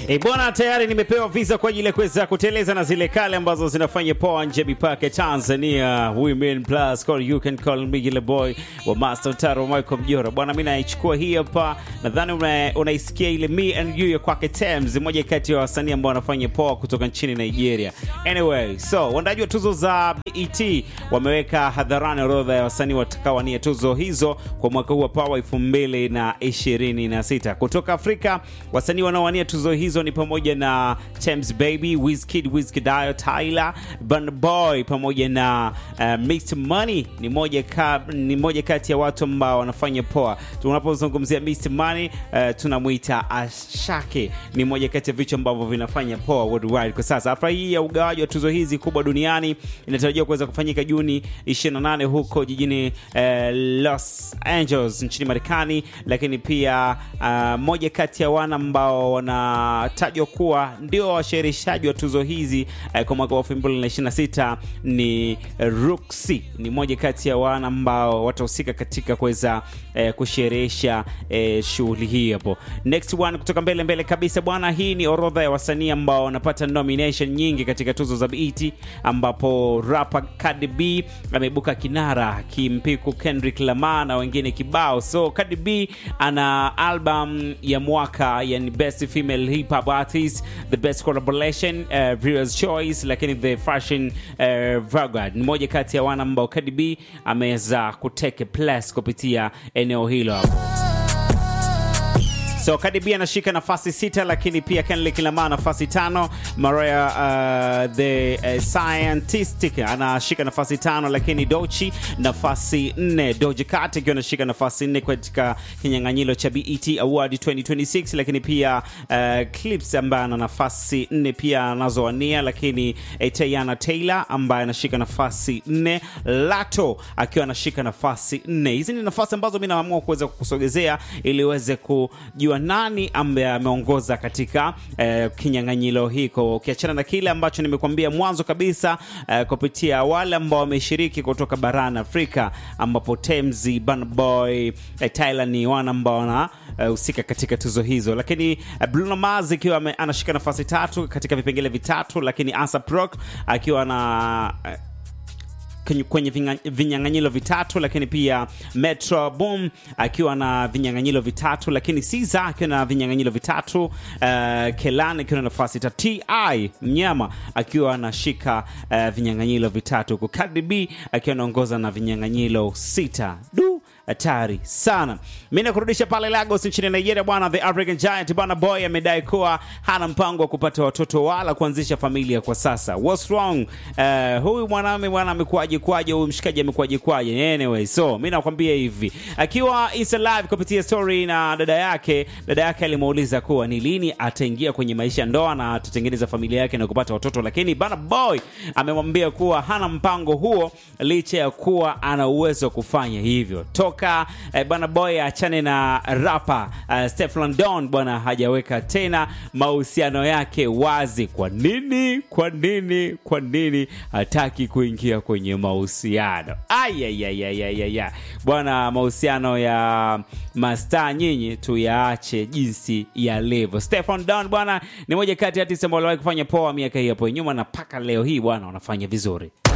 E bwana, tayari nimepewa visa kwa ajili ya kuweza kuteleza na zile kale ambazo zinafanya poa nje mipaka ya Tanzania. Women plus call you can call me ile boy wa Master Taro Michael Mjora. Bwana, mimi naichukua hii hapa. Nadhani una, unaisikia ile me and you ya kwake Tems, moja kati ya wasanii ambao wanafanya poa kutoka nchini Nigeria. Anyway, so waandaji wa tuzo za BET wameweka hadharani orodha ya wasanii watakaowania tuzo hizo kwa mwaka huu wa Power 2026. Kutoka Afrika, wasanii wanaowania tuzo hizo ni pamoja na Tems Baby, Wizkid, Wizkid Ayo, Tyler, Burna Boy pamoja na uh, Mr Money ni moja ka, ni moja kati ya watu ambao wanafanya poa. Tunapozungumzia Mr Money uh, tunamuita Ashake, ni moja kati ya vichwa ambavyo vinafanya poa worldwide kwa sasa. Hafla hii ya ugawaji wa tuzo hizi kubwa duniani inatarajiwa kuweza kufanyika Juni 28 huko jijini uh, Los Angeles nchini Marekani, lakini pia uh, moja kati ya wana ambao wanatajwa kuwa ndio washerishaji wa tuzo hizi uh, kwa mwaka wa 2026 ni Ruxy, ni moja kati ya wana ambao watahusika katika kuweza uh, kusherehesha uh, shughuli hii hapo. Next one kutoka mbele mbele kabisa bwana, hii ni orodha ya wasanii ambao wanapata nomination nyingi katika tuzo za BET, ambapo rapper Cardi B ameibuka kinara akimpiku Kendrick Lamar na wengine kibao. So Cardi B ana album ya mwaka yani best female hip hop artist, the best collaboration, uh, viewers choice, lakini the fashion uh, Vanguard ni moja kati ya wana ambao Cardi B ameweza kuteke place kupitia eneo hilo hapo. So Cardi B anashika nafasi sita, lakini pia Kendrick Lamar nafasi tano. Mariah uh, the uh, Scientistic anashika nafasi tano, lakini Dochi nafasi nne. Doja Cat ikiwa anashika nafasi nne katika kinyang'anyiro cha BET Award 2026, lakini pia uh, Clips ambaye ana nafasi nne pia anazowania, lakini eh, Teyana Taylor ambaye anashika nafasi nne, Lato akiwa anashika nafasi nne. Hizi ni nafasi ambazo mimi naamua kuweza kukusogezea ili uweze kujua nani ambaye ameongoza katika eh, kinyang'anyiro hiko, ukiachana na kile ambacho nimekuambia mwanzo kabisa eh, kupitia wale ambao wameshiriki kutoka barani Afrika, ambapo Temzi, Burna Boy, eh, Tyler ni wana ambao wanahusika katika tuzo hizo, lakini eh, Bruno Mars ikiwa ame- anashika nafasi tatu katika vipengele vitatu, lakini ASAP Rock akiwa na eh, kwenye- kwenye vinga- vinyang'anyiro vitatu lakini pia Metro Boom akiwa na vinyang'anyiro vitatu lakini Caesar akiwa na vinyang'anyiro vitatu uh, Kelan akiwa na nafasi tatu Ti mnyama akiwa anashika uh, vinyang'anyiro vitatu huku Cardi B akiwa anaongoza na vinyang'anyiro sita du hatari sana. Mi nakurudisha pale Lagos nchini Nigeria bwana. The African Giant bwana Boy amedai kuwa hana mpango wa kupata watoto wala kuanzisha familia kwa sasa. What's wrong? Uh, huyu mwanaume bwana amekuaje kwaje? Huyu mshikaji amekuaje kwaje? Anyway, so mi nakwambia hivi, akiwa Insta live kupitia story na dada yake, dada yake alimuuliza kuwa ni lini ataingia kwenye maisha ya ndoa na atatengeneza familia yake na kupata watoto, lakini bana Boy amemwambia kuwa hana mpango huo licha ya kuwa ana uwezo wa kufanya hivyo toka eh, bwana boy achane na rapa uh, Stefflon Don bwana hajaweka tena mahusiano yake wazi. Kwa nini? Kwa nini? Kwa nini hataki kuingia kwenye mahusiano? Ayayayayaya bwana, mahusiano ya mastaa nyinyi tuyaache jinsi yalivyo. Stefflon Don bwana ni moja kati ya artist ambao waliwahi kufanya poa miaka hii hapo nyuma, na mpaka leo hii bwana wanafanya vizuri.